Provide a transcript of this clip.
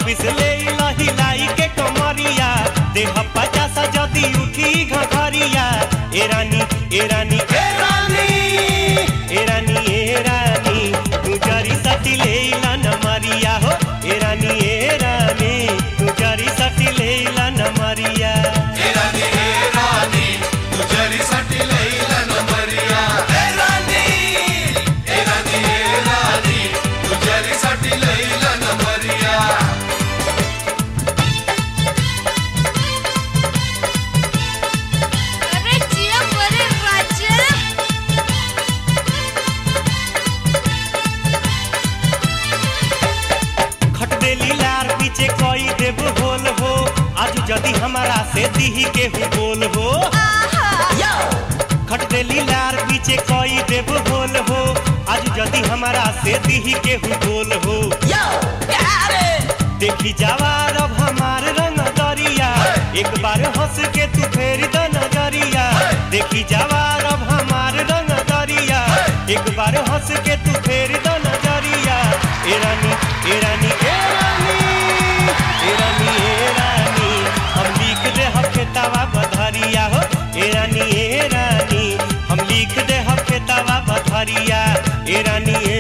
छब्बीस ले हिलाई के कमरिया देह पचास जदी उठी घघरिया ए रानी ए रानी ए रानी ए रानी ए रानी तू जरी सटी ले न मरिया हो ए रानी ए रानी तू जरी सटी ले न मरिया हे रानी हे रानी तुझ्यासाठी लैला नंबरिया हे रानी हे रानी हे रानी तुझ्यासाठी लैला नंबरिया अरे जिया बरे राजा खट देली लार पीछे कोई देव होल हो आज जदी हमारा से दीही के हु बोल हो खट देली लार पीछे कोई देव होल हो आज जदी हमारा से दीही के हु बोल हो देखी जवार अब हमार रंग दरिया एक बार हंस के तू फेर द नजरिया देखी जवार अब हमार रंग दरिया एक बार हंस के तू फेर द नजरिया ए रानी ए रानी ए रानी ए रानी ए रानी हम लिख दे हम खेतावा बधरिया हो ए रानी ए रानी हम लिख दे हम खेतावा बधरिया ए रानी ए